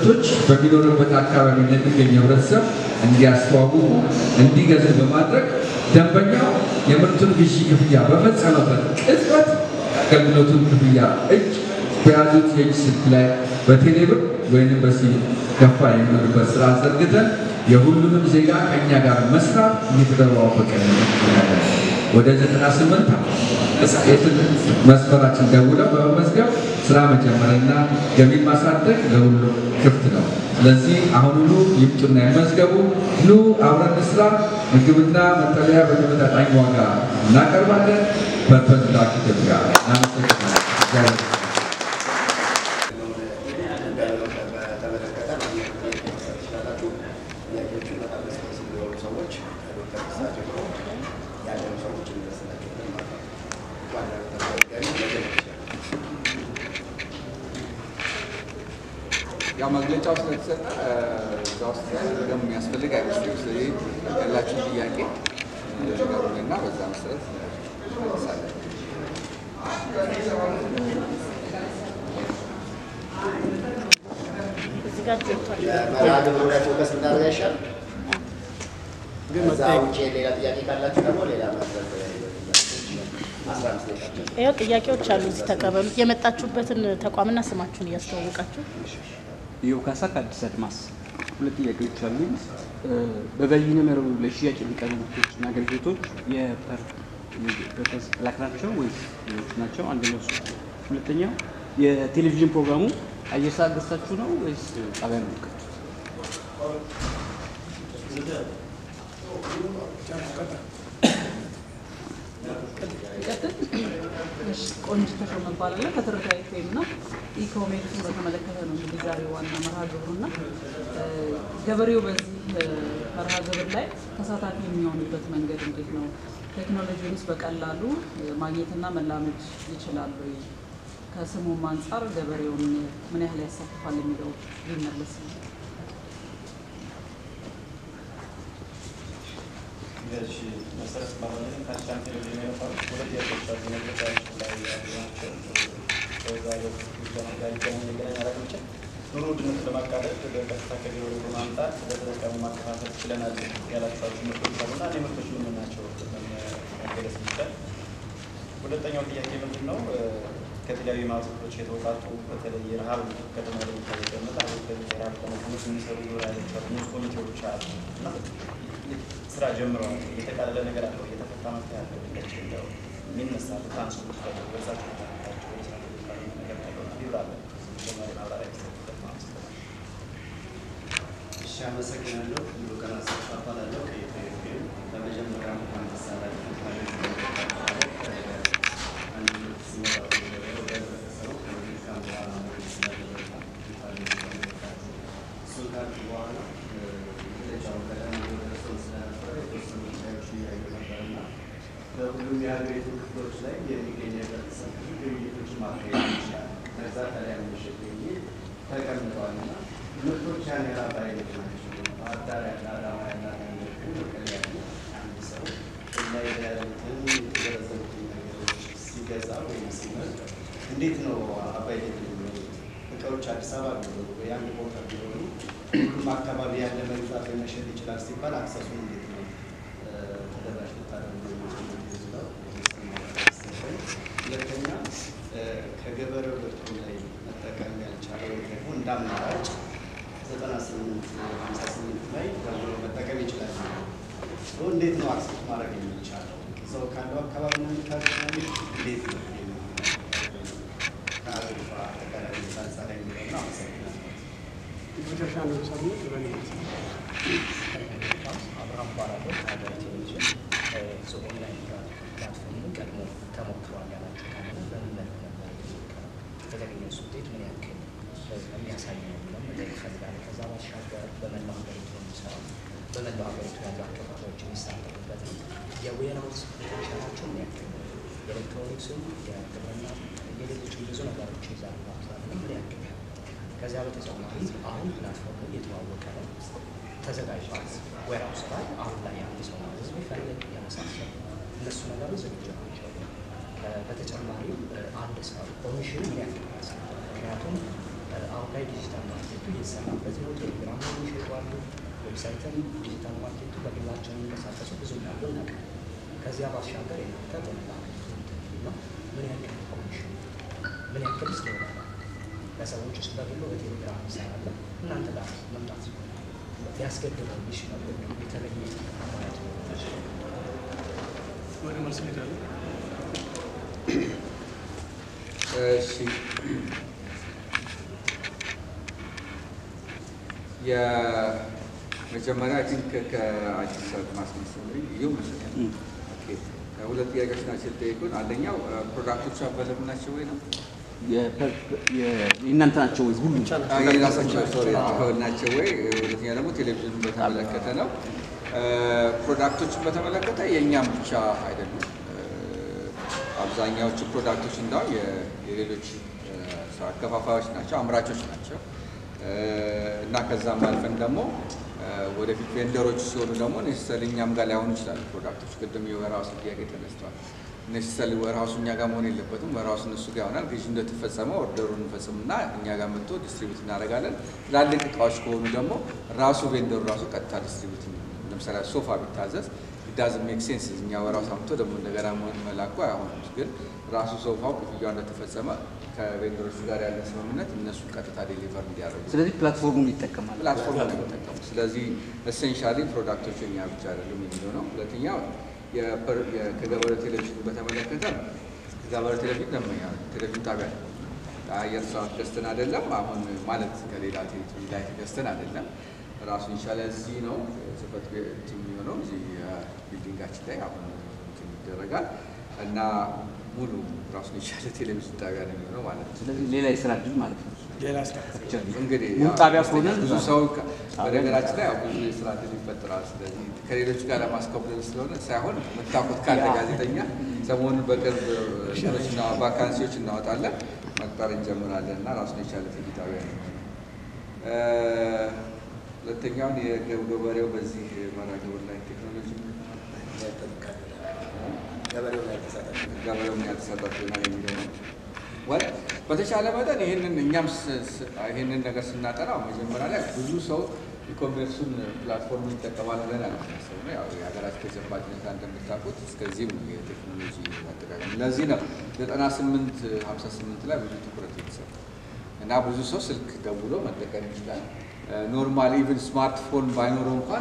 ምርቶች በሚኖርበት አካባቢ ለሚገኝ ህብረተሰብ እንዲያስተዋውቁ እንዲገዙ በማድረግ ደንበኛው የምርቱን ግዢ ክፍያ በፈጸመበት ቅጽበት አገልግሎቱን ክፍያ እጅ በያዙት የእጅ ስልክ ላይ በቴሌብር ወይንም በሲም ከፋ የሚሆንበት ስራ ዘርግተን የሁሉንም ዜጋ ከእኛ ጋር መስራት እየተደዋወቀ እንገኛለን። ወደ 98 የስልክ መስመራችን ደውለው በመመዝገብ ስራ መጀመርና ገቢ ማሳደግ ለሁሉም ክፍት ነው። ስለዚህ አሁኑኑ ይምጡና ይመዝገቡ። ኑ አብረን ስራ። ምግብና መጠለያ በተመጣጣኝ ዋጋ እናቀርባለን። ፐርፐዝ ላክ ኢትዮጵያ። እናመሰግናለን። በተመለከተ ትችላላችሁ። ጥያቄዎችን በጣም ስስ የሚሆኑ ሰዎች ከዶክተር ክሳ ጀምሮ ያለኑ ሰዎች እንመስላቸው ማለት ነው። ዋና ተጋሪ መጀመር ይችላል። ያው መግለጫው ስለተሰጠ እዛ ውስጥ ደግሞ የሚያስፈልግ አይመስለኝም። ስለዚህ ያላችሁ ጥያቄ ነገሩንና በዛ መሰረት እንመልሳለን። እዚህ ጋር ገብቷል። የመርሃ ግብሩ ላይ ፎከስ ብናደርግ አይሻልም? ከዛ ውጭ ሌላ ጥያቄ ካላችሁ ደግሞ ሌላ መድረክ ላይ አስራ አምስት ደቂቃ ብቻ። ይኸው ጥያቄዎች አሉ። እዚህ ተቀበሉ። የመጣችሁበትን ተቋምና ስማችሁን እያስተዋወቃችሁ ኢዮብ ካሳ ከአዲስ አድማስ ሁለት ጥያቄዎች አሉ። በበይነ መረቡ ለሽያጭ የሚቀርቡ ምርቶችና አገልግሎቶች የፐርፐዝ ብላክ ናቸው ወይስ ሌሎች ናቸው? አንደኛው እሱ። ሁለተኛው የቴሌቪዥን ፕሮግራሙ አየር ሰዓት ገዝታችሁ ነው ወይስ ጣቢያ ነው የምትከፍቱት? እሺ፣ ቆንጅት ተሾመ እባላለሁ ከትርታ ኤፍኤም ነው። ኢኮሜርስን በተመለከተ ነው እንግዲህ ዛሬ ዋና መርሃ ግብሩና ገበሬው በዚህ መርሃ ግብር ላይ ተሳታፊ የሚሆንበት መንገድ እንዴት ነው? ቴክኖሎጂውንስ በቀላሉ ማግኘትና መላመድ ይችላሉ? ከስሙም አንጻር ገበሬውን ምን ያህል ያሳትፋል የሚለው ሊመለስ ነው። እሺ መሰረት ባሆነ ከአሻም ቴሌቪዥን የነበሩት ሁለት የሶሻ መግለጫዎች ላይ ያሉ ናቸው። ከዛሬው ጋር ይገናኝ ይገናኝ አላቅምችል ኑሮ ውድነቱን ለማቃለል በቀጥታ ከቢሮ በማምጣት ለተጠቃሚ ማከፋፈል ችለናል ያላቸዋቸው ምርቶች አሉና እኔ ምርቶች ምን ምን ናቸው መገለጽ ይችላል። ሁለተኛው ጥያቄ ምንድን ነው? ከተለያዩ ማህበረሰቦች የተወጣጡ በተለይ የረሃብ ከተማ ላይ የሚታወቀ የረሃብ ኮሚቴዎች የሚሰሩ ራዮች አሉ፣ ንዑስ ኮሚቴዎች አሉ እና ስራ ጀምረዋል። የተቃለለ ነገር አለው፣ እየተፈታ መፍትሄ አለው። እንደዚህ እንደው የሚነሳ ታንሱ ይችላል በዛቸው ታቸው ወደ ስራ ተቃለ ነገር ያለው ይብራለ ተጨማሪ ማብራሪያ ይሰጥበት ማለት ነው። እሺ አመሰግናለሁ። ሙሉ ቀን አሰፋ እባላለሁ ከኢትዮጵያ በመጀመሪያ እንኳን ደስ አላችሁ ማለት አንድ ምርት ሲመጣ ወደ ገበያ ወደ ህብረተሰቡ ከመልካም በኋላ ነው ስላደረጋ እሱን ካልኩ በኋላ መግለጫው ቀደም ብሎ ደርሶን ስለነበረ የተወሰኑ ጉዳዮች እያዩ ነበርና በሁሉም የሀገሪቱ ክፍሎች ላይ የሚገኝ የህብረተሰብ ብዙ ግብይቶችን ማካሄድ ይችላል። ከዛ ከላይ ምሽት ግብይት ተቀምጠዋል እና ምርቶች ያን ያህል አባይነት ናቸው። ባህር ዳር ያለ አዳማ ያለ አንዳንዶቹ መቀሌ ያለ አንድ ሰው እና የተያዙትን የተዘረዘሩትን ነገሮች ሲገዛ ወይም ሲመርጥ እንዴት ነው አባይነት የሚሆኑት? እቃዎች አዲስ አበባ ቢሆኑ ወይ አንድ ቦታ ቢሆኑ ሁሉም አካባቢ ያለ መግዛት ወይ መሸጥ ይችላል ሲባል አክሰሱን እንዴት ነው እ፣ ተደራሽ ልታደርጉ የምትችሉት የሚለው ይመስለኛል። ሁለተኛ እ፣ ከገበሬው ምርቱ ላይ መጠቀም ያልቻለ ወይ ደግሞ እንደ አማራጭ ዘጠና ስምንት ሀምሳ ስምንት ላይ ደውሎ መጠቀም ይችላል። ሶ እንዴት ነው አክሰስ ማድረግ የሚቻለው? ሰው ካለው አካባቢ ነው የሚታገናኝ እንዴት ነው ከአገሪቷ አጠቃላይ ሁኔታ አንጻር የሚለው ነው። አመሰግናለሁ። መጨረሻ ነው ሳምንት በሌሊት አብርሃም እባላለሁ ከሀገሬ ቴሌቪዥን ኦንላይን ፕላትፎርም ቀድሞ ተሞክሯል ያላችሁ ካለ በምን መልክ ነበር የተሞከረው? የተገኘው ውጤት ምን ያክል የሚያሳይ ነው ብለን መጠየቅ እፈልጋለሁ። ከዛ ባሻገር በመላው ሀገሪቱ የሚሰራው በመላው ሀገሪቱ ያሉ አካባቢዎች የሚሳተፉበት ነው። የዌርሃውስ ፖቴንሻላቸው ምን ያክል ነው? የኤሌክትሮኒክስም፣ የግብርና፣ የሌሎችም ብዙ ነገሮች ይዛሉ አብዛኛው ምን ያክል ነው? ከዚያ በተጨማሪ አሁን ፕላትፎርሙ እየተዋወቀ ነው ተዘጋጅቷል። ዌርሃውስ ላይ አሁን ላይ አንድ ሰው ማዘዝ ቢፈልግ የመሳሰሉ እነሱ ነገሮች ዝግጁ ናቸው። እ፣ በተጨማሪም እ፣ አንድ ሰው ኮሚሽን ምን ያክል ያስፈልጋል? ምክንያቱም እ፣ አሁን ላይ ዲጂታል ማርኬቱ የሚሰራበት ነው። ቴሌግራም የሚሸጡ አሉ። ዌብሳይትን፣ ዲጂታል ማርኬቱ በግላቸው የሚንቀሳቀሱ ብዙ እንዳሉ እናውቃለን። ከዚያ ባሻገር የናንተ ነው ምን ያክል ኮሚሽን ምን ያክል ስለሆነ ለሰዎች ውስጥ በግሎ በቴሌግራም ይሰራለ እናንተ ጋር መምጣት ሊያስገድበው ይችላል ወይም ደግሞ የተለየ ማለት ነው። ወደ መልስ እንሄዳለን። እሺ የመጀመሪያ አይ ቲንክ ከአዲስ አበባ ማስመሰል ይሁ መስለኛል። ኦኬ ሁለት ጥያቄዎች ናቸው የተጠየቁን። አንደኛው ፕሮዳክቶቹ አበለብ ናቸው ወይ ነው የእናንተ ናቸው ወይ ሁሉም? አዎ፣ የራሳቸው ሶሪ ናቸው ወይ? ሁለተኛ ደግሞ ቴሌቪዥኑን በተመለከተ ነው። ፕሮዳክቶችን በተመለከተ የእኛም ብቻ አይደሉም። አብዛኛዎቹ ፕሮዳክቶች እንዳው የሌሎች ሰው አከፋፋዮች ናቸው፣ አምራቾች ናቸው እና ከዛም አልፈን ደግሞ ወደፊት ቬንደሮች ሲሆኑ ደግሞ ኔሰሰሪ እኛም ጋር ላይሆኑ ይችላሉ ፕሮዳክቶች። ቅድም የወርሃውስ ጥያቄ ተነስቷል። ኔሰሰሪ ወርሃውሱ እኛ ጋር መሆን የለበትም። ወርሃውሱ እነሱ ጋር ይሆናል። ግዢ እንደተፈጸመ ኦርደሩን እንፈጽምና እኛ ጋር መጥቶ ዲስትሪቢዩት እናደርጋለን። ትላልቅ እቃዎች ከሆኑ ደግሞ ራሱ ቬንደሩ ራሱ ቀጥታ ዲስትሪቢዩት ለምሳሌ ሶፋ ቢታዘዝ ዳዝ ሜክ ሴንስ እኛ ወራው ሳምቶ ደግሞ እንደገና መላኩ አይሆንም። ግን ራሱ ሶፋው ክፍያው እንደተፈጸመ ከቬንደሮቹ ጋር ያለ ስምምነት እነሱ ቀጥታ ዴሊቨር እንዲያደርጉ ስለዚህ ፕላትፎርሙን ይጠቀማል። ፕላትፎርም ነው የሚጠቀሙ። ስለዚህ ኤሴንሻሊ ፕሮዳክቶች የኛ ብቻ አይደሉም የሚለው ነው። ሁለተኛው የፐር- የ- ከገበሬው ቴሌቪዥን በተመለከተ ከገበሬው ቴሌቪዥን ደንበኛ ነው። ቴሌቪዥን ጣቢያ ነው። አየር ሰዓት ገዝተን አይደለም። አሁን ማለት ከሌላ ቴሌቪዥን ላይ ገዝተን አይደለም። ራሱን የቻለ እዚህ ነው ጽህፈት ቤት የሚሆነው እዚህ ቢልዲንጋችን ላይ አሁን እንትን ይደረጋል እና ሙሉ ራሱን የቻለ ቴሌቪዥን ጣቢያ ነው የሚሆነው ማለት ነው። ስለዚህ ሌላ የስራ እድል ማለት ነው። ሌላ ስራ እንግዲህ ሙሉ ያው ጣቢያ ከሆነ ብዙ እዛ ሰው ከ- በነገራችን ላይ ያው ብዙ የስራ እድል ይፈጠራል። ስለዚህ ከሌሎች ጋር ለማስከበል ስለሆነ ሳይሆን የምታውቁት ካለ ጋዜጠኛ ሰሞኑን በቅርብ እንትኖችና ቫካንሲዎች እናወጣለን መቅጠር እንጀምራለን እና ራሱን የቻለ ቲቪ ጣቢያ ነው። እ፣ ሁለተኛውን የገበሬው በዚህ መርሃ ግብር ላይ ቴክኖሎጂ ገበሬው ምን ያልተሳተፍ ና የሚለው ነው። ወል በተቻለ መጠን ይህንን እኛም ስ- ስ- ይህንን ነገር ስናጠናው መጀመሪያ ላይ ብዙ ሰው ኢኮሜርሱን ፕላትፎርም ይጠቀማል ብለን አለማሰብ ነው። ያው የሀገራችን ተጨባጭ ሁኔታ እንደምታውቁት እስከዚህም ነው የቴክኖሎጂ አጠቃቀም። ለዚህ ነው ዘጠና ስምንት ሀምሳ ስምንት ላይ ብዙ ትኩረት የተሰጠ እና ብዙ ሰው ስልክ ደውሎ መጠቀም ይችላል። ኖርማል ኢቭን ስማርትፎን ባይኖረው እንኳን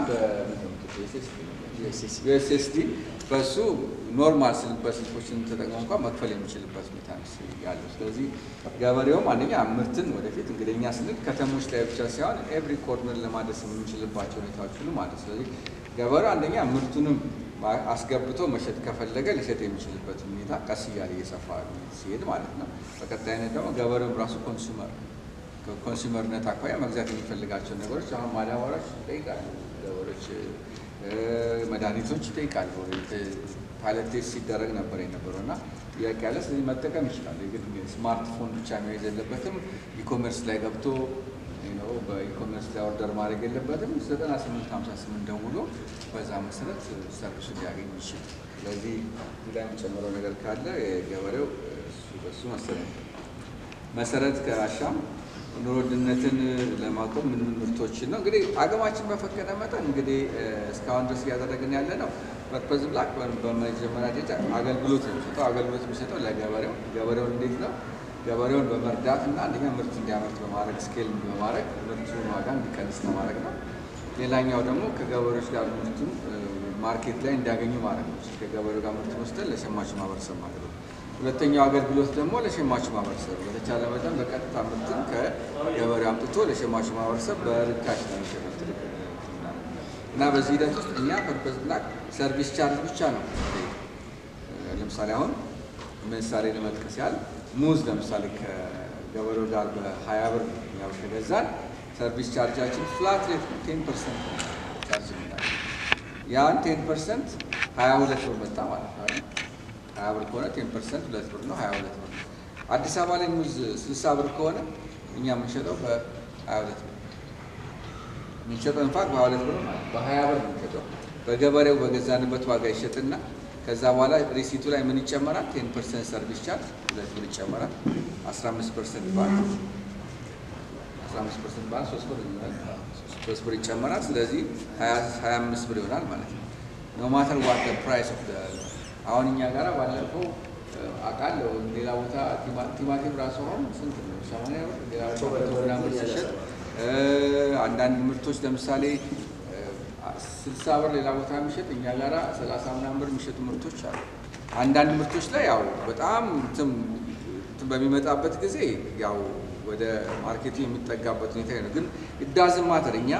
በዩኤስኤስዲ በሱ ኖርማል ስልክ በስልኮችን ተጠቅሞ እንኳን መክፈል የሚችልበት ሁኔታ ነው ያለው። ስለዚህ ገበሬውም አንደኛ ምርትን ወደፊት እንግዲህ እኛ ስንል ከተሞች ላይ ብቻ ሳይሆን ኤቭሪ ኮርነር ለማድረስ የምንችልባቸው ሁኔታዎች ሁሉ ማለት ስለዚህ ገበሬው አንደኛ ምርቱንም አስገብቶ መሸጥ ከፈለገ ሊሸጥ የሚችልበት ሁኔታ ቀስ እያለ እየሰፋ ሲሄድ ማለት ነው። በቀጣይነት ደግሞ ገበሬውም ራሱ ኮንሱመር ከኮንሱመርነት አኳያ መግዛት የሚፈልጋቸው ነገሮች አሁን ማዳበሪያዎች ይጠይቃሉ፣ ገበሬዎች እ፣ መድኃኒቶች ይጠይቃሉ። ፓይለት ቴስት ሲደረግ ነበር የነበረው እና ጥያቄ ያለ ስለዚህ መጠቀም ይችላል። ግን ስማርትፎን ብቻ መያዝ የለበትም። ኢኮሜርስ ላይ ገብቶ ነው በኢኮሜርስ ላይ ኦርደር ማድረግ የለበትም። ዘጠና ስምንት ሀምሳ ስምንት ደውሎ በዛ መሰረት ሰርቪሱ ሊያገኝ ይችላል። ስለዚህ ሌላ የሚጨምረው ነገር ካለ የገበሬው እሱ በሱ መሰረት መሰረት ከአሻም ኑሮ ውድነትን ለማቆም ምን ምን ምርቶችን ነው እንግዲህ አቅማችን በፈቀደ መጠን እንግዲህ እ፣ እስካሁን ድረስ እያደረግን ያለ ነው። ፐርፐዝ ብላክ በመጀመሪያ ደረጃ አገልግሎት ነው የሚሰጠው። አገልግሎት የሚሰጠው ለገበሬው ገበሬውን እንዴት ነው ገበሬውን በመርዳት እና አንደኛ ምርት እንዲያመርት በማድረግ ስኬል በማድረግ ምርቱን ዋጋ እንዲቀንስ ለማድረግ ነው። ሌላኛው ደግሞ ከገበሬዎች ጋር ምርቱን እ፣ ማርኬት ላይ እንዲያገኙ ማድረግ ነው። ከገበሬው ጋር ምርት ወስደን ለሸማቹ ማህበረሰብ ማለት ነው። ሁለተኛው አገልግሎት ደግሞ ለሸማቹ ማህበረሰብ በተቻለ መጠን በቀጥታ ምርትን ከገበሬው አምጥቶ ለሸማቹ ማህበረሰብ በርካሽ ነው የሚሸጡት እና በዚህ ሂደት ውስጥ እኛ ፐርፐዝ ብላክ ሰርቪስ ቻርጅ ብቻ ነው ለምሳሌ አሁን ምሳሌ ለመጥቀስ ያህል ሙዝ ለምሳሌ ከገበሬው ጋር በሀያ ብር ያው ከገዛን ሰርቪስ ቻርጃችን ፍላት ሬት ነው ቴን ፐርሰንት ቻርጅ የምናደርገው ያን ቴን ፐርሰንት ሀያ ሁለት ብር መጣ ማለት ነው አይደል? ሀያ ብር ከሆነ ቴን ፐርሰንት ሁለት ብር ነው ሀያ ሁለት ብር ነው። አዲስ አበባ ላይ ሙዝ ስልሳ ብር ከሆነ እኛ የምንሸጠው በሀያ ሁለት ብር የምንሸጠው እንፋት በሀያ ሁለት ብር ማለት በሀያ ብር ነው የምንሸጠው። በገበሬው በገዛንበት ዋጋ ይሸጥና ከዛ በኋላ ሪሲቱ ላይ ምን ይጨመራል? ቴን ፐርሰንት ሰርቪስ ቻርጅ ሁለት ብር ይጨመራል። አስራ አምስት ፐርሰንት ባት አስራ 15 ፐርሰንት ማለት ሶስት ብር ይሆናል። ሶስት ብር ይጨመራል። ስለዚህ 25 ብር ይሆናል ማለት ነው። ኖ ማተር ዋት ፕራይስ ኦፍ አሁን እኛ ጋር ባለፈው አውቃለሁ ሌላ ቦታ ቲማቲም ራሱ አሁን ስንት ነው? ሰማንያ ብር ሌላ ቦታ መቶ ምናምን ሲሸጥ አንዳንድ ምርቶች ለምሳሌ ስልሳ ብር ሌላ ቦታ የሚሸጥ እኛ ጋራ ሰላሳ ምናምን ብር የሚሸጡ ምርቶች አሉ። አንዳንድ ምርቶች ላይ ያው በጣም እንትን እንትን በሚመጣበት ጊዜ ያው ወደ ማርኬቱ የሚጠጋበት ሁኔታ ነው። ግን ኢዳዝም ማተር እኛ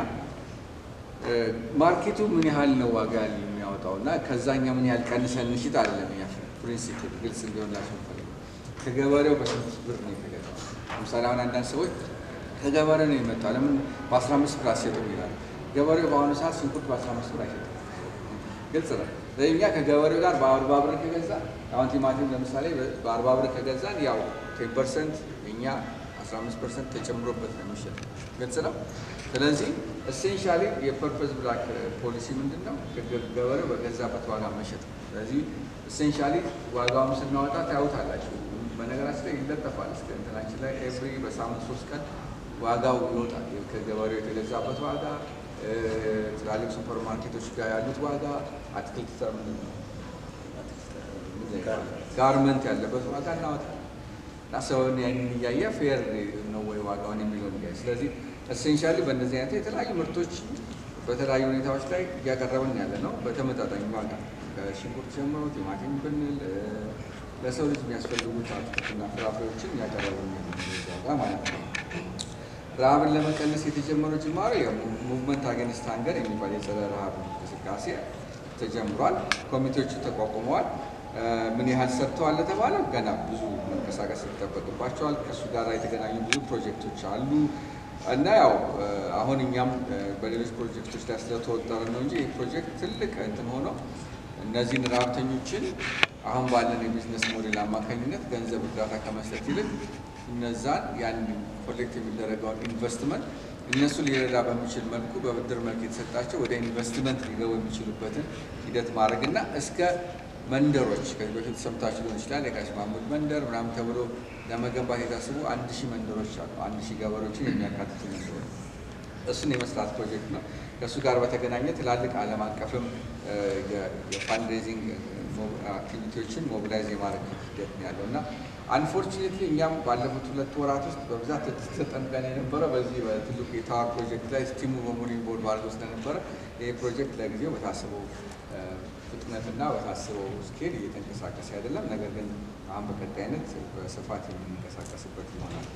ማርኬቱ ምን ያህል ነው ዋጋ የሚያወጣው እና ከዛኛ ምን ያህል ቀንሰን እንሽጥ አይደለም። እኛ ፕሪንሲፕል ግልጽ እንዲሆንላቸው ፈልገው ከገበሬው በስንት ብር ነው የተገዛው። ለምሳሌ አሁን አንዳንድ ሰዎች ከገበሬው ነው የመጣው ለምን በአስራ አምስት ብር አትሸጡም ይላሉ። ገበሬው በአሁኑ ሰዓት ሽንኩርት በአስራ አምስት ብር አይሸጥም። ግልጽ ነው። እኛ ከገበሬው ጋር በአርባ ብር ከገዛ አሁን ቲማቲም ለምሳሌ በአርባ ብር ከገዛን ያው ቴን ፐርሰንት እኛ አስራ አምስት ፐርሰንት ተጨምሮበት ነው የሚሸጥ። ግልጽ ነው። ስለዚህ ኤሴንሻሊ የፐርፐዝ ብላክ ፖሊሲ ምንድን ነው? ገበሬው በገዛበት ዋጋ መሸጥ ነው። ስለዚህ ኤሴንሻሊ ዋጋውን ስናወጣ ታዩታላችሁ። በነገራችን ላይ ይለጠፋል እስከ እንትናችን ላይ ኤቭሪ በሳምንት ሶስት ቀን ዋጋው ይወጣል። ከገበሬው የተገዛበት ዋጋ ትላልቅ ሱፐር ማርኬቶች ጋር ያሉት ዋጋ፣ አትክልት ጋርመንት ያለበት ዋጋ እናወጣል እና ሰውን ያንን እያየ ፌር ነው ወይ ዋጋውን የሚለው እያየ ስለዚህ ኤሴንሻሊ በእነዚህ አይነት የተለያዩ ምርቶች በተለያዩ ሁኔታዎች ላይ እያቀረብን ያለ ነው በተመጣጣኝ ዋጋ ከሽንኩርት ጀምሮ ቲማቲም ብንል ለሰው ልጅ የሚያስፈልጉት አትክልትና ፍራፍሬዎችን እያቀረብን ዋጋ ማለት ነው። ረሃብን ለመቀነስ የተጀመረው ጅማሬ ሙቭመንት አገንስት ሃንገር የሚባል የጸረ ረሃብ እንቅስቃሴ ተጀምሯል። ኮሚቴዎቹ ተቋቁመዋል። ምን ያህል ሰርተዋል ለተባለው ገና ብዙ መንቀሳቀስ ይጠበቅባቸዋል። ከእሱ ጋር የተገናኙ ብዙ ፕሮጀክቶች አሉ እና ያው አሁን እኛም በሌሎች ፕሮጀክቶች ላይ ስለተወጠረ ነው እንጂ ይህ ፕሮጀክት ትልቅ እንትን ሆኖ እነዚህን ረሃብተኞችን አሁን ባለን የቢዝነስ ሞዴል አማካኝነት ገንዘብ እርዳታ ከመስጠት ይልቅ እነዛን ያን ኮሌክት የሚደረገውን ኢንቨስትመንት እነሱ ሊረዳ በሚችል መልኩ በብድር መልክ የተሰጣቸው ወደ ኢንቨስትመንት ሊገቡ የሚችሉበትን ሂደት ማድረግ እና እስከ መንደሮች ከዚህ በፊት ሰምታችሁ ሊሆን ይችላል። የጋሽ ማሙድ መንደር ምናምን ተብሎ ለመገንባት የታስቡ አንድ ሺህ መንደሮች አሉ። አንድ ሺህ ገበሬዎችን የሚያካትቱ መንደሮች እሱን የመስራት ፕሮጀክት ነው። ከእሱ ጋር በተገናኘ ትላልቅ ዓለም አቀፍም የፋንድሬዚንግ አክቲቪቲዎችን ሞቢላይዝ የማድረግ ሂደት ነው ያለው እና አንፎርቹኔትሊ እኛም ባለፉት ሁለት ወራት ውስጥ በብዛት ተጠምቀን የነበረ በዚህ በትልቁ የታወር ፕሮጀክት ላይ ስቲሙ በሙሉ ቦርድ ባድርጎ ስለነበረ ይህ ፕሮጀክት ለጊዜው በታስበው ፍጥነትና በታስበው ስኬል እየተንቀሳቀሰ አይደለም። ነገር ግን አሁን በቀጣይነት በስፋት የምንንቀሳቀስበት ይሆናል።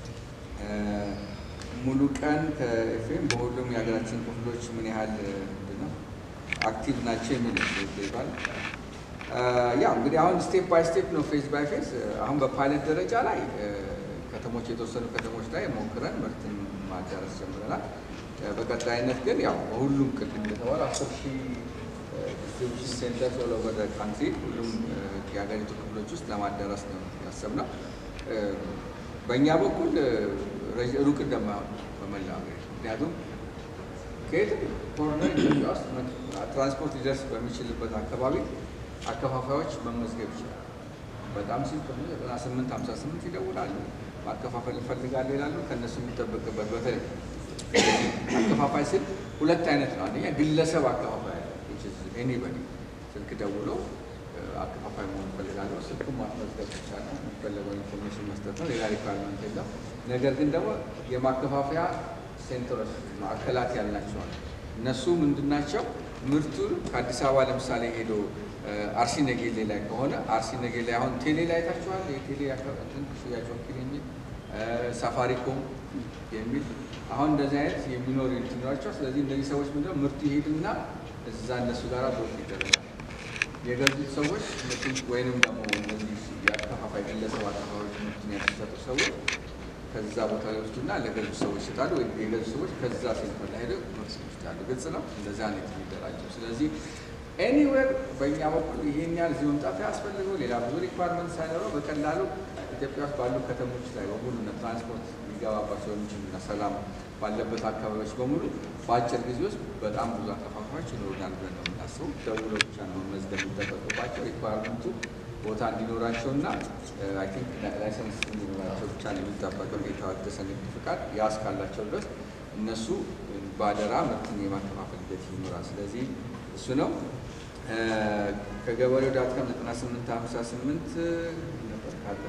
ሙሉ ቀን ከኤፍኤም በሁሉም የሀገራችን ክፍሎች ምን ያህል ነው አክቲቭ ናቸው የሚል ይባል ያው እንግዲህ አሁን ስቴፕ ባይ ስቴፕ ነው ፌዝ ባይ ፌዝ። አሁን በፓይለት ደረጃ ላይ ከተሞች የተወሰኑ ከተሞች ላይ ሞክረን ምርትን ማዳረስ ጀምረናል። በቀጣይነት ግን ያው በሁሉም ቅድም እንደተባለ አስር ሺህ ዲስትሪቢሽን ሴንተር ኦል ኦቨር ዘ ካንትሪ ሁሉም የሀገሪቱ ክፍሎች ውስጥ ለማዳረስ ነው ያሰብነው። በእኛ በኩል ሩቅ እንደማይሆን በመላ ሀገሪቱ ምክንያቱም ከየትም ኮርነር ኢትዮጵያ ውስጥ ትራንስፖርት ሊደርስ በሚችልበት አካባቢ አከፋፋዮች መመዝገብ ይችላል። በጣም ሲምፕል ነው። ዘጠና ስምንት ሀምሳ ስምንት ይደውላሉ። ማከፋፈል እንፈልጋለን ይላሉ። ከእነሱ የሚጠበቅበት በተለይ አከፋፋይ ስል ሁለት አይነት ነው። አንደኛ ግለሰብ አከፋፋይ አለ። ኤኒበዲ ስልክ ደውሎ አከፋፋይ መሆን እፈልጋለሁ፣ ስልኩን ማስመዝገብ ብቻ ነው። የሚፈለገው ኢንፎርሜሽን መስጠት ነው። ሌላ ሪኳርመንት የለም። ነገር ግን ደግሞ የማከፋፈያ ሴንተሮች ማዕከላት ያልናቸዋል። እነሱ ምንድን ናቸው? ምርቱን ከአዲስ አበባ ለምሳሌ ሄዶ አርሲ ነጌሌ ላይ ከሆነ አርሲ ነጌሌ አሁን ቴሌ ላይ ታችኋል። የቴሌ ሽያጭ ወኪል የሚል ሳፋሪኮም የሚል አሁን እንደዚህ አይነት የሚኖሩ እንትናቸው። ስለዚህ እነዚህ ሰዎች ምንድነው ምርቱ ይሄድና እዛ እነሱ ጋር ዶክ ይደረጋል። የገዙት ሰዎች ምርቱን ወይንም ደግሞ እነዚህ የአከፋፋይ ግለሰብ አከፋፋዮች ምርቱን ያስሰጡ ሰዎች ከዛ ቦታ ላይ ወስዱና ለገዙ ሰዎች ይሰጣሉ። ወይ የገዙ ሰዎች ከዛ ሴንተር ላይ ሄደው ምርት ይወስዳሉ። ግልጽ ነው። እንደዛ ነው የሚደራጀው። ስለዚህ ኤኒዌር በእኛ በኩል ይሄን ያህል እዚህ መምጣት ያስፈልገው ሌላ ብዙ ሪኳርመንት ሳይኖረው በቀላሉ ኢትዮጵያ ውስጥ ባሉ ከተሞች ላይ በሙሉ ትራንስፖርት ሊገባባቸው የሚችሉና ሰላም ባለበት አካባቢዎች በሙሉ በአጭር ጊዜ ውስጥ በጣም ብዙ አከፋፋዮች ይኖሩናል ብለን ነው የምናስበው። ደውሎ ብቻ ነው መመዝገብ የሚጠበቅባቸው። ሪኳርመንቱ ቦታ እንዲኖራቸው እና አይ ቲንክ ላይሰንስ እንዲኖራቸው ብቻ ነው የሚጠበቀው የታደሰ ንግድ ፍቃድ። ያ እስካላቸው ድረስ እነሱ በአደራ ምርትን የማከፋፈል ሂደት ይኖራል። ስለዚህ እሱ ነው። ከገበሬው ዳትካም 98 58 ነበር ካለ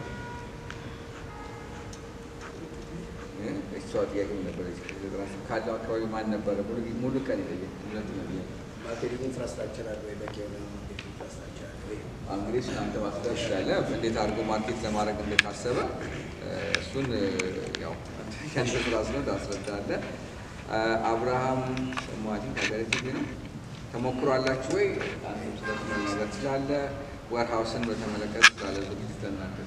እሷ ጥያቄ ነበር ካለው አካባቢ ማን ነበረ? ሙሉ ቀን የጠየቅ ሁለት ነው ማርኬቲንግ ኢንፍራስትራክቸር አለ ወይ? በቂ የሆነ ማርኬቲንግ ኢንፍራስትራክቸር አለ ወይ? እንግዲህ እሱን አንተ ማስረዳት ትችላለህ። እንዴት አድርጎ ማርኬት ለማድረግ እንደታሰበ እሱን ያው ከአንተ ስራ ስለሆነ ታስረዳለህ። አብርሃም ሰማዋቲን ከሀገር ቲቪ ነው። ተሞክሮ አላችሁ ወይ? ነገር ትችላለህ። ወርሃውስን በተመለከተ ስላለ ዝግጅት ለእናንተ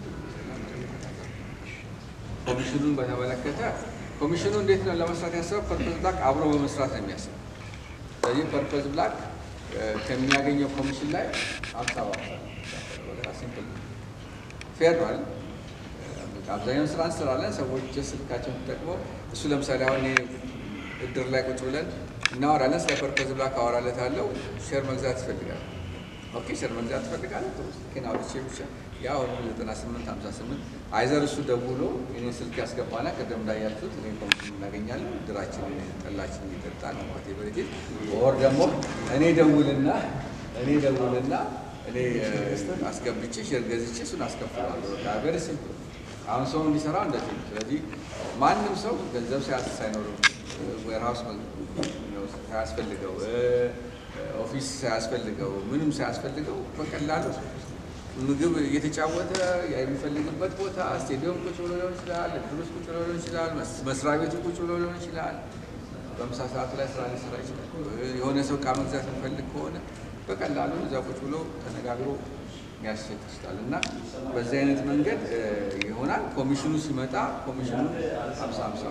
ኮሚሽኑን በተመለከተ ኮሚሽኑ እንዴት ነው ለመስራት ያሰበው? ፐርፐዝ ብላክ አብሮ በመስራት ነው የሚያስበው። ስለዚህ ፐርፐዝ ብላክ ከሚያገኘው ኮሚሽን ላይ አምሳ ሲምፕል ፌር ነው አይደል? አብዛኛውን ስራ እንሰራለን። ሰዎች ስልካቸውን ተጠቅመው እሱ ለምሳሌ አሁን እድር ላይ ቁጭ ብለን እናወራለን። ስለ ፐርፐዝ ብላክ አወራለታለሁ። ሼር መግዛት ይፈልጋል። ኦኬ ሼር መግዛት ትፈልጋለህ? ጥሩ ስልኬን አውጥቼ ብቻ ያው ዘጠና ስምንት ሀምሳ ስምንት አይዘር እሱ ደውሎ እኔን ስልክ ያስገባና ቅድም እንዳያችሁት እኔ ኮሚሽን እናገኛለን ድራችን ጠላችን እየጠጣ ነው ማቴ በረቴት ወር ደግሞ እኔ ደውልና እኔ ደውልና እኔ አስገብቼ ሼር ገዝቼ እሱን አስከፍላለሁ። ቨሪ ሲምፕል። አሁን ሰው እንዲሰራው እንደዚህ ነው። ስለዚህ ማንም ሰው ገንዘብ ሳይኖረው ዌርሃውስ ሳያስፈልገው ኦፊስ ሳያስፈልገው ምንም ሳያስፈልገው በቀላሉ ምግብ እየተጫወተ የሚፈልግበት ቦታ ስቴዲየም ቁጭ ብሎ ሊሆን ይችላል፣ እድር ውስጥ ቁጭ ብሎ ሊሆን ይችላል፣ መስሪያ ቤቱ ቁጭ ብሎ ሊሆን ይችላል። በምሳ ሰዓቱ ላይ ስራ ሊሰራ ይችላል። የሆነ ሰው እቃ መግዛት የሚፈልግ ከሆነ በቀላሉ እዛ ቁጭ ብሎ ተነጋግሮ ያስሸጥ ይችላል እና በዚህ አይነት መንገድ ይሆናል። ኮሚሽኑ ሲመጣ ኮሚሽኑ ሀምሳ ሀምሳ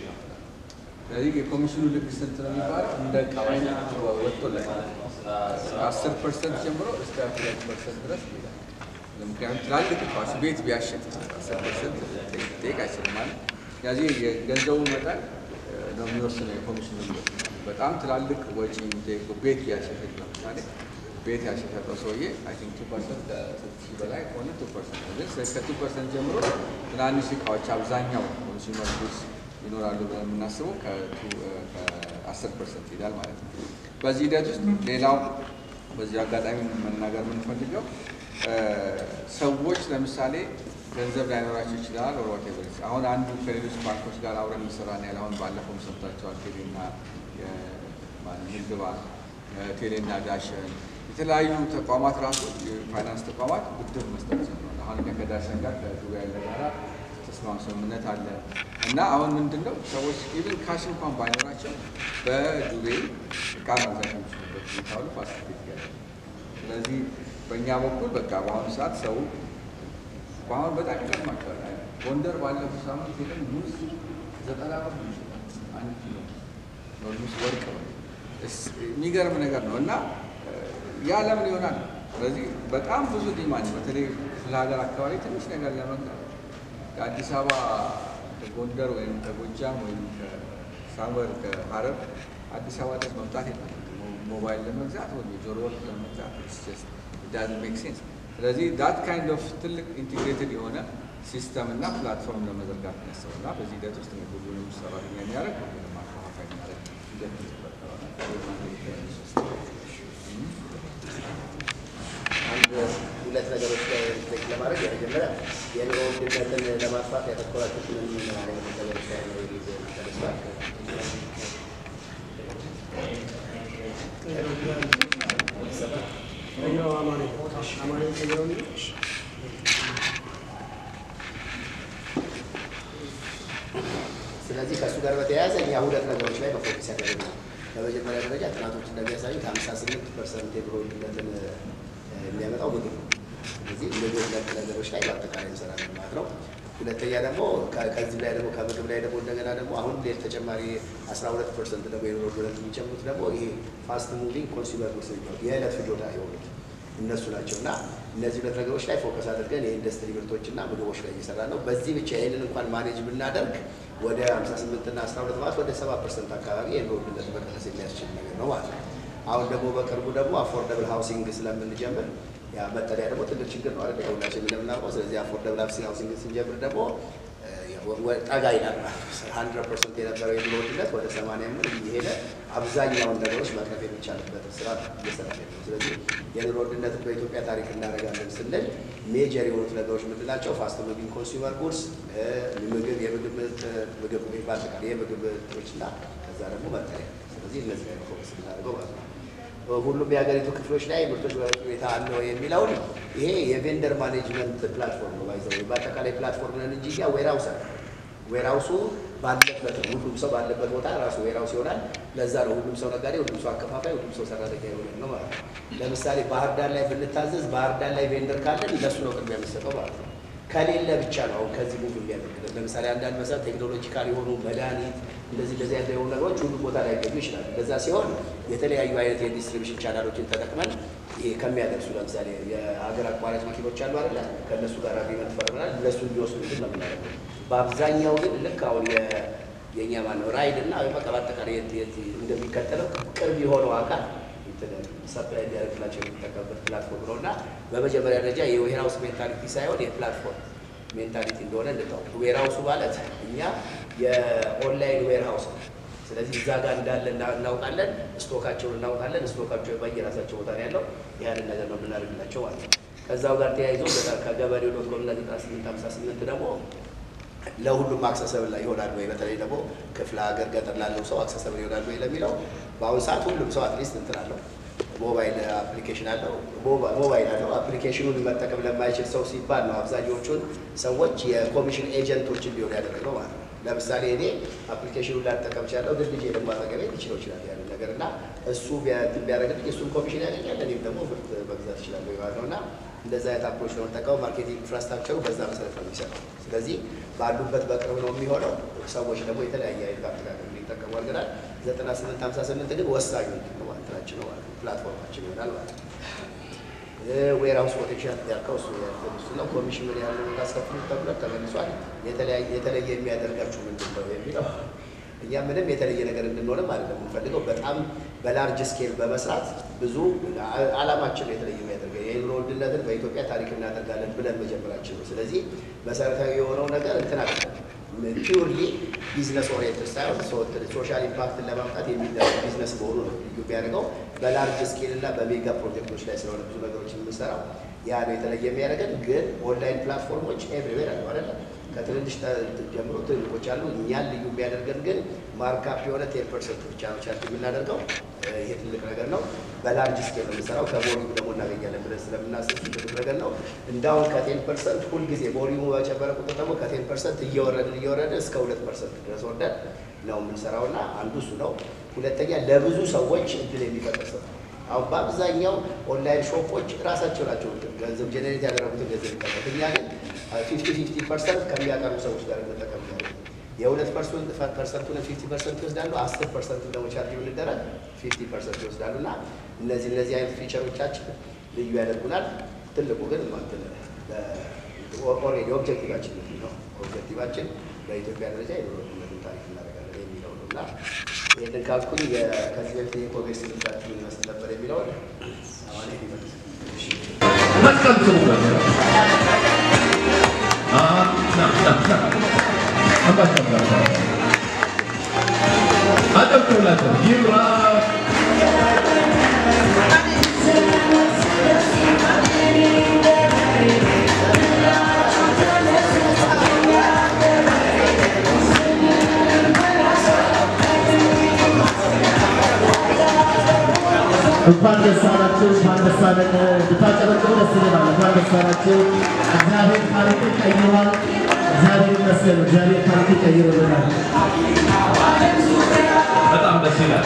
ስለዚህ የኮሚሽኑ ልክ ስንት ነው የሚባለው? እንደ እቃው ወጥቶለታል። አስር ፐርሰንት ጀምሮ እስከ ሁለት ፐርሰንት ድረስ ይሄዳል። ምክንያቱም ትላልቅ እቃዎች ቤት ቢያሸጥ አስር ፐርሰንት ጠይቅ አይችልም ማለት ስለዚህ የገንዘቡ መጠን ነው የሚወስነው የኮሚሽኑ በጣም ትላልቅ ወጪ የሚጠይቁ ቤት ቢያሸጥ ለምሳሌ ቤት ያሸጠው ሰውዬ አይ ቲንክ ቱ ፐርሰንት ከስድስት ሺህ በላይ ከሆነ ቱ ፐርሰንት ነው። ግን ከቱ ፐርሰንት ጀምሮ ትናንሽ እቃዎች አብዛኛው ኮንሱመር ጉድስ ይኖራሉ ብለን የምናስበው ከአስር ፐርሰንት ይሄዳል ማለት ነው። በዚህ ሂደት ውስጥ ሌላው በዚህ አጋጣሚ መናገር የምንፈልገው ሰዎች ለምሳሌ ገንዘብ ላይኖራቸው ይችላል። ኦር አሁን አንዱ ከሌሎች ባንኮች ጋር አብረን እንሰራን ያለ አሁን ባለፈው ሰምታችኋል። ቴሌና ንግድ ባንክ፣ ቴሌና ዳሸን የተለያዩ ተቋማት ራሱ የፋይናንስ ተቋማት ብድር መስጠት ጀምረዋል። አሁን እኛ ከዳሸን ጋር ከዱባይ ያለ ጋራ ተስማም ስምምነት አለ እና አሁን ምንድን ነው ሰዎች ኢቭን ካሽ እንኳን ባይኖራቸው በዱቤ እቃ መግዛት የሚችሉበት ሁኔታ ሁሉ ፋሲሊቴት ያለ ስለዚህ በእኛ በኩል በቃ በአሁኑ ሰዓት ሰው በአሁን በጣም ይገርማቸዋል። ጎንደር ባለፈው ሳምንት ሄደን ሙዝ ዘጠና ብር ነው ይችላል አንድ ኪሎ ኦልሞስት ወርቅ ነው። የሚገርም ነገር ነው እና ያ ለምን ይሆናል? ስለዚህ በጣም ብዙ ዲማንድ በተለይ ክፍለ ሀገር አካባቢ ትንሽ ነገር ለመግዛት ከአዲስ አበባ ከጎንደር ወይም ከጎጃም ወይም ከሳምበር ከሀረር አዲስ አበባ ድረስ መምጣት የለም ሞባይል ለመግዛት ወይም የጆሮ ወርቅ ለመግዛት ዳዝ ሜክ ሴንስ። ስለዚህ ዳት ካይንድ ኦፍ ትልቅ ኢንቴግሬትድ የሆነ ሲስተም እና ፕላትፎርም ለመዘርጋት ነው ያሰበው እና በዚህ ሂደት ውስጥ ሁሉንም ሰራተኛ የሚያደርግ ሁሉንም አከፋፋይ የሚያደርግ ሂደት አንድ ሁለት ነገሮች ላይ ሪፍሌክት ለማድረግ የመጀመሪያ የኑሮ ውድነትን ለማጥፋት ያተኮራችሁት ምን ምን አይነት ነገሮች ላይ ነው ጊዜ ተነስቷል? ቀይረው አማኔ አማኔ ቀይረው ስለዚህ ከእሱ ጋር በተያያዘ እኛ ሁለት ነገሮች ላይ በፎከስ ያደረግነው በመጀመሪያ ደረጃ ጥናቶች እንደሚያሳዩት ሀምሳ ስምንት ፐርሰንት የኑሮ ውድነትን የሚያመጣው ምግብ ነው። ስለዚህ ምግብ ነክ ነገሮች ላይ በአጠቃላይ እንሰራለን ማለት ነው። ሁለተኛ ደግሞ ከዚህ ላይ ደግሞ ከምግብ ላይ ደግሞ እንደገና ደግሞ አሁን ሌላ ተጨማሪ አስራ ሁለት ፐርሰንት ደግሞ የኑሮ ውድነት የሚጨምሩት ደግሞ ይሄ ፋስት ሙቪንግ ኮንሱመር ጉድስ የሚባሉት የዕለት ፍጆታ የሆኑት እነሱ ናቸው እና እነዚህ ሁለት ነገሮች ላይ ፎከስ አድርገን የኢንዱስትሪ ምርቶችና ምግቦች ላይ እየሰራ ነው። በዚህ ብቻ ይህንን እንኳን ማኔጅ ብናደርግ ወደ 58 እና 12 ማለት ወደ 7 ፐርሰንት አካባቢ የኑሮ ውድነት መቀነስ የሚያስችል ነገር ነው ማለት ነው። አሁን ደግሞ በቅርቡ ደግሞ አፎርደብል ሃውሲንግ ስለምንጀምር ያ መጠለያ ደግሞ ትልቅ ችግር ነው አይደል? ሁላችን እንደምናውቀው። ስለዚህ አፎርደብል ሃውሲንግ ስንጀምር ደግሞ ጠጋ ይላል ማለት ነው። ሀንድረድ ፐርሰንት የነበረው የኑሮ ውድነት ወደ ሰማንያ ምን እየሄደ አብዛኛውን ነገሮች መቅረፍ የሚቻልበት ስራ እየሰራ ነው። ስለዚህ የኑሮ ውድነትን በኢትዮጵያ ታሪክ እናደርጋለን ስንል ሜጀር የሆኑት ነገሮች ምንድን ናቸው? ፋስት ሙቪንግ ኮንሱመር ጉድስ፣ ምግብ፣ የምግብ ምርት፣ ምግብ በአጠቃላይ የምግብ ምርቶች እና ከዛ ደግሞ መጠለያ። ስለዚህ እነዚህ ላይ ፎከስ እናደርገው ማለት ነው። ሁሉም የሀገሪቱ ክፍሎች ላይ ምርቶች ሁኔታ አለው የሚለውን ይሄ የቬንደር ማኔጅመንት ፕላትፎርም ነው። ባይዘው በአጠቃላይ ፕላትፎርም ነን እንጂ ያ ዌርሃውስ አለ። ዌርሃውሱ ባለበት ነው። ሁሉም ሰው ባለበት ቦታ ራሱ ዌርሃውስ ይሆናል። ለዛ ነው ሁሉም ሰው ነጋዴ፣ ሁሉም ሰው አከፋፋይ፣ ሁሉም ሰው ሰራተኛ የሆነ ነው ማለት ነው። ለምሳሌ ባህር ዳር ላይ ብንታዘዝ ባህር ዳር ላይ ቬንደር ካለን ለሱ ነው ቅድሚያ የሚሰጠው ማለት ነው። ከሌለ ብቻ ነው አሁን ከዚህ ሙቭ የሚያደርግልን። ለምሳሌ አንዳንድ መሰረት ቴክኖሎጂካል የሆኑ መድኃኒት እንደዚህ እንደዚህ አይነት የሆኑ ነገሮች ሁሉ ቦታ ላይ ገኙ ይችላል። እንደዛ ሲሆን የተለያዩ አይነት የዲስትሪቢሽን ቻናሎችን ተጠቅመን ይሄ ከሚያደርሱ ለምሳሌ የሀገር አቋራጭ መኪኖች አሉ አይደለ? ከእነሱ ጋር አግሪመንት ፈርመናል። እነሱ እንዲወስዱ ግን ነው የምናደርገው። በአብዛኛው ግን ልክ አሁን የእኛ ማነው ራይድ እና በቃ በአጠቃላይ የት የት እንደሚከተለው ቅርብ የሆነው አካል ሰፕላይ እንዲያደርግላቸው የሚጠቀምበት ፕላትፎርም ነው እና በመጀመሪያ ደረጃ የዌርሃውስ ሜንታሊቲ ሳይሆን የፕላትፎርም ሜንታሊቲ እንደሆነ እንድታውቁ። ዌርሃውሱ ማለት እኛ የኦንላይን ዌርሃውስ ነው። ስለዚህ እዛ ጋር እንዳለ እናውቃለን፣ ስቶካቸውን እናውቃለን። ስቶካቸው በየራሳቸው ቦታ ነው ያለው። ያንን ነገር ነው የምናደርግላቸው ማለት ነው። ከዛው ጋር ተያይዞ ከገበሬው ዶት ኮም እና ዘጠና ስምንት ሀምሳ ስምንት ደግሞ ለሁሉም አክሰሰብል ይሆናል ወይ በተለይ ደግሞ ክፍለ ሀገር ገጠር ላለው ሰው አክሰሰብል ይሆናል ወይ ለሚለው በአሁኑ ሰዓት ሁሉም ሰው አትሊስት እንትን አለው ሞባይል አፕሊኬሽን አለው ሞባይል አለው። አፕሊኬሽኑን መጠቀም ለማይችል ሰው ሲባል ነው አብዛኛዎቹን ሰዎች የኮሚሽን ኤጀንቶች እንዲሆን ያደረገው ማለት ነው። ለምሳሌ እኔ አፕሊኬሽኑን ላጠቀም ቻለው ግን ልጄ ደግሞ አጠገቤ ሊችለው ይችላል ያንን ነገር እና እሱ ቢያደርግልኝ እሱን ኮሚሽን ያገኛል፣ እኔም ደግሞ ምርት መግዛት ይችላለሁ ማለት ነው እና እንደዛ አይነት አፕሮች ነው የምጠቀመው። ማርኬቲንግ ኢንፍራስትራክቸሩ በዛ መሰረት ነው የሚሰራው። ስለዚህ ባሉበት በቅርብ ነው የሚሆነው። ሰዎች ደግሞ የተለያየ አይነት አጠቃቀም እንዲጠቀሙ አድርገናል። ዘጠና ስምንት ሀምሳ ስምንት ግን ወሳኙ ነው እንትናችን ነው ማለት ነው ፕላትፎርማችን ይሆናል ማለት ነው። ዌርሃውስ ፖቴንሻል ያልከው እሱ እሱ ነው። ኮሚሽን ምን ያህል ነው ታስከፍሉ ተብሎ ተመልሷል። የተለየ የሚያደርጋችሁ ምንድን ነው የሚለው እኛ ምንም የተለየ ነገር እንድንሆንም አይደለም የምንፈልገው። በጣም በላርጅ ስኬል በመስራት ብዙ አላማችን የተለየ የሚያደርገው የኑሮ ውድነትን በኢትዮጵያ ታሪክ እናደርጋለን ብለን መጀመራችን ነው። ስለዚህ መሰረታዊ የሆነው ነገር እንትን አለ ፒውርሊ ቢዝነስ ኦሪየንትድ ሳይሆን ሶሻል ኢምፓክትን ለማምጣት የሚደረግ ቢዝነስ መሆኑ ነው ልዩ የሚያደርገው። በላርጅ ስኬል እና በሜጋ ፕሮጀክቶች ላይ ስለሆነ ብዙ ነገሮች የምንሰራው ያ ነው የተለየ የሚያደርገን። ግን ኦንላይን ፕላትፎርሞች ኤቭሪዌር አሉ አይደለ? ከትንንሽ ጀምሮ ትልቆች አሉ። እኛን ልዩ የሚያደርገን ግን ማርካፕ የሆነ ቴን ፐርሰንት ብቻ ነው ቻርጅ የምናደርገው። ይሄ ትልቅ ነገር ነው። በላርጅ ስኬል ነው የምንሰራው። ከቮሊዩም ደግሞ እናገኛለን ብለን ስለምናስብ ትልቅ ነገር ነው። እንዳሁን ከቴን ፐርሰንት ሁልጊዜ ቮሊዩሙ በጨመረ ቁጥር ደግሞ ከቴን ፐርሰንት እየወረድን እየወረድን እስከ ሁለት ፐርሰንት ድረስ ወርደን ነው የምንሰራው እና አንዱ እሱ ነው። ሁለተኛ ለብዙ ሰዎች እድል የሚፈጥር ስራ አሁን በአብዛኛው ኦንላይን ሾፖች ራሳቸው ናቸው ገንዘብ ጀኔሬት ያደረጉትን ገንዘብ ይጠቀሙት። እኛ ግን ፊፍቲ ፊፍቲ ፐርሰንት ከሚያቀርቡ ሰዎች ጋር እንጠቀም ያለ የሁለት ፐርሰንቱን ፊፍቲ ፐርሰንት ይወስዳሉ። አስር ፐርሰንቱ ደግሞ ቻርጅ ብንደረግ ፊፍቲ ፐርሰንት ይወስዳሉ እና እነዚህ እነዚህ አይነት ፊቸሮቻችን ልዩ ያደርጉናል። ትልቁ ግን እንትን ኦልሬዲ ኦብጀክቲቫችን ምንድን ነው? ኦብጀክቲቫችን በኢትዮጵያ ደረጃ የኑሮ ውድነትን ታሪክ እናደርጋለን የሚለው ነው እና ይህንን ካልኩኝ ከዚህ በፊት የኮሜርስ ትምህርታችን ይመስል ነበር የሚለውን አሁን ይመልስ መስቀል ስሙ ነበር። አጨብጭቡላቸው። ይብራ እንኳን ደስ አላችሁ፣ እንኳን ደስ አለን። ብታጨበጭቡ ደስ ይለናል። እንኳን ደስ አላችሁ። እግዚአብሔር ታሪክን ቀይሯል። እግዚአብሔር ይመስገን። እግዚአብሔር ታሪክን ቀይሮልናል። በጣም ደስ ይላል።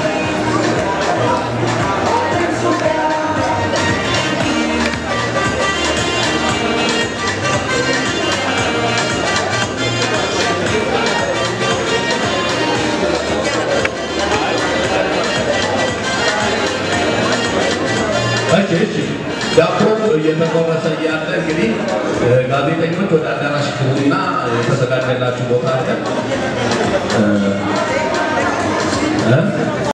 እሺ እሺ ዳቦ እየተቆረሰ እያለ እንግዲህ ጋዜጠኞች ወደ አዳራሽ ግቡና የተዘጋጀላችሁ ቦታ አለ። እ